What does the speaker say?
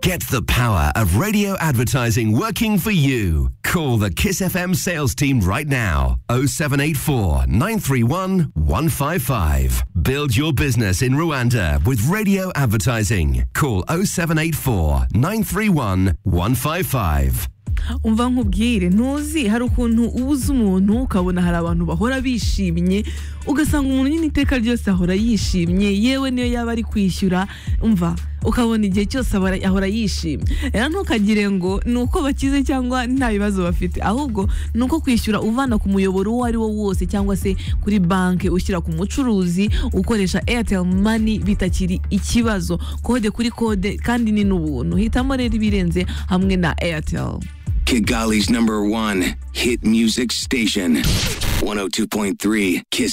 Get the power of radio advertising working for you. Call the Kiss FM sales team right now 0784 931 155. Build your business in Rwanda with radio advertising. Call 0784 931 155. umva nkubwire ntuzi hari ukuntu uba uzi umuntu ukabona hari abantu bahora bishimye ugasanga umuntu nyine iteka ryose ahora yishimye yewe niyo yaba ari kwishyura umva ukabona igihe cyose abara- ahora yishimye rero ntukagire ngo ni uko bakize cyangwa nta bibazo bafite ahubwo ni uko kwishyura uvana ku muyoboro uwo ari wo wose cyangwa se kuri banki ushyira ku mucuruzi ukoresha airtel money bitakiri ikibazo kode kuri kode kandi ni n'ubuntu hitamo rero ibirenze hamwe na airtel Kigali's number one hit music station. 102.3 Kiss